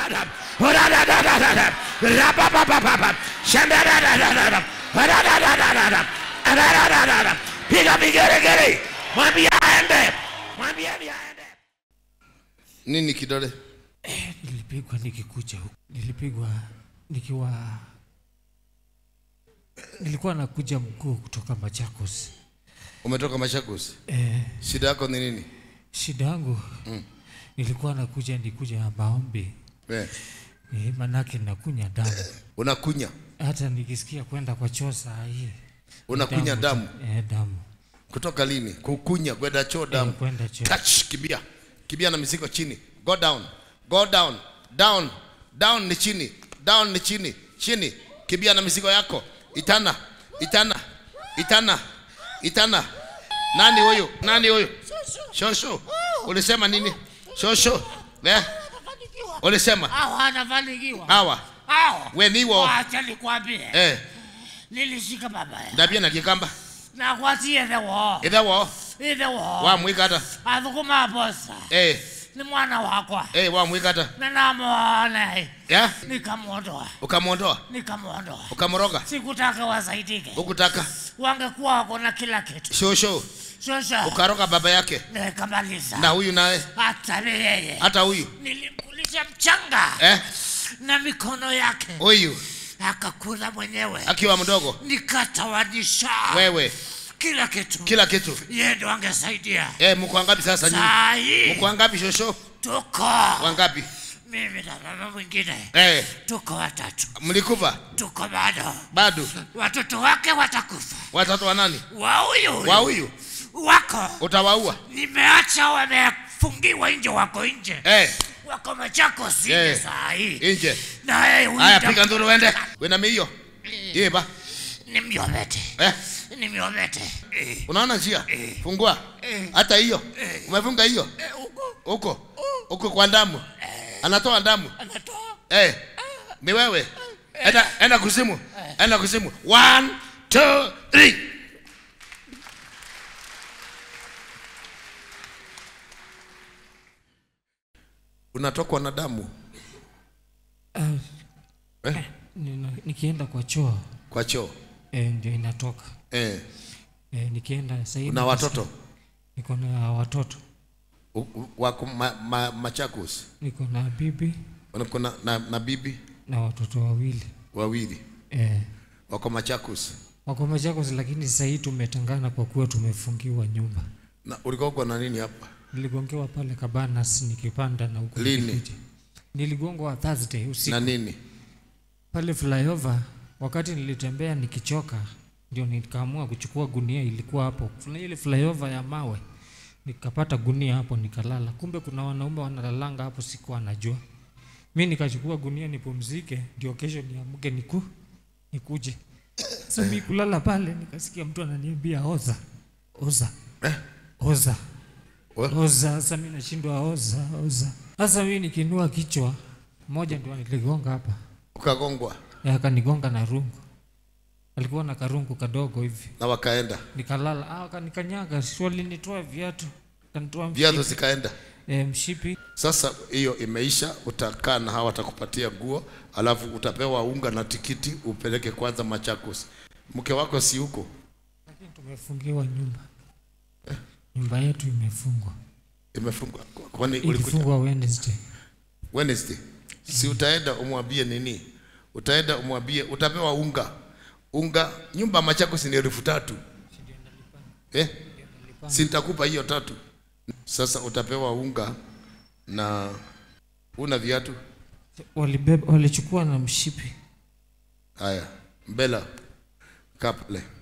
Ra-ba-ba-ba-ba-ba. Ra-da-da-da-da-da. Ra-ba-ba-ba-ba-ba. Shanda-da-da-da-da. Ra-da-da-da-da-da. Ra-da-da-da-da. Piga vigelegele. Mwambie aende. Mwambie aende. Nini kidole? Nilipigwa nikikuja huku, nilipigwa nikiwa, nilikuwa nakuja mguu kutoka Machakos. Umetoka Machakos. Eh, Shida yako ni nini? shida yangu nilikuwa nakuja nikuja ya maombi Eh, eh, manake nakunya damu, unakunya. hata nikisikia kwenda kwa choo saa hii Unakunya damu. eh, damu Kutoka lini? Kukunya kwenda choo damu. Eh, kwenda choo. Touch kibia. Kibia na mizigo chini. Go down. Go down. Down. Down ni chini. Down ni chini. Chini. Kibia na mizigo yako. Itana. Itana. Itana. Itana. Nani huyu? Nani huyu? Shosho. Ulisema nini? Shosho. Eh? Ulisema Hawa anafanikiwa. hawa. Hawa. We niwo. Wacha nikwambie. Eh, Nilishika baba ya. ndabia na kikamba. Na kwatie the wo. Itha wo. Ide wo. Wa mwikata. Athukuma bosa. Eh, Ni mwana wakwa. eh wa mwikata. Na namuone. Ya? Nikamwondoa. Ukamwondoa. Nikamwondoa. Ukamroga. Sikutaka wasaidike. Ukutaka. Wangekuwa wako na kila kitu. Shosho. Sasa Ukaroga baba yake. nikamaliza. Na huyu naye. Hata ni yeye. Hata huyu. Nilimkulisha mchanga Eh? na mikono yake. Huyu Akakula mwenyewe. akiwa mdogo. Nikatawanisha Wewe kila kitu. kila kitu. Yeye ndo angesaidia. Eh, mko wangapi sasa nyinyi? Saa hii Mko wangapi shosho? tuko Wangapi? mimi na mama mwingine Eh, tuko watatu, mlikufa? tuko bado. Bado. Watoto wake watakufa, Watoto wa nani? wa huyu Wa huyu. wako Utawaua. nimeacha wamefungiwa nje, wako nje, Eh, wako Machakos nje Eh. saa hii, nje. na yeye huyu Haya ndio- piga nduru uende. Wewe na hiyo. Yeba. ni myomete, Eh, ni myomete Eh, unaona njia? Fungua. Hata hiyo. Umefunga hiyo? eh, huko Huko. Huko kwa damu. Anatoa damu. anatoa Eh, ni wewe. Enda enda kuzimu. Enda kuzimu. One, two, three. Unatokwa na damu Ah, eh? nina- nikienda kwa choo Kwa choo eh, ndio inatoka eh. eh, nikienda sasa hivi Una watoto niko na watoto, U- u- wako ma, ma, Machakos, niko na bibi uko na, na, na bibi na watoto wawili wawili eh, wako Machakos. wako Machakos, lakini sasa hii tumetangana kwa kuwa tumefungiwa nyumba. Na ulikuwa uko na nini hapa? Niligongewa pale Kabanas nikipanda na huko Lini? nikikuja. Niligongwa Thursday usiku Na nini? pale flyover. Wakati nilitembea nikichoka, ndio nikaamua kuchukua gunia, ilikuwa hapo Kuna ile flyover ya mawe, nikapata gunia hapo nikalala. Kumbe kuna wanaume wanalalanga hapo, sikuwa najua. Mi nikachukua gunia nipumzike, ndio kesho niamke niku nikuje. Sasa mi kulala pale, nikasikia mtu ananiambia oza oza oza Wa- oza. Sasa mi nashindwa oza oza. Sasa mi nikiinua kichwa, moja ndio niligonga hapa Ukagongwa Eh, akanigonga na rungu. Alikuwa na karungu kadogo hivi, na wakaenda nikalala. Ah, akanikanyaga, swali nitoa viatu, kanitoa viatu mshipi, zikaenda. eh, mshipi. Sasa hiyo imeisha, utakaa na hawa watakupatia nguo, alafu utapewa unga na tikiti upeleke kwanza Machakos. Mke wako si huko? Lakini tumefungiwa nyumba, nyumba yetu imefungwa, Imefungwa. Kwani ulikuja ilifungwa Wednesday. Wednesday? Si utaenda umwambie nini? Utaenda umwambie, utapewa unga. Unga nyumba Machakos ni elfu tatu eh? Si nitakupa hiyo tatu. Sasa utapewa unga na una viatu. Walibeba, walichukua na mshipi. Haya, Mbela, kaa pale.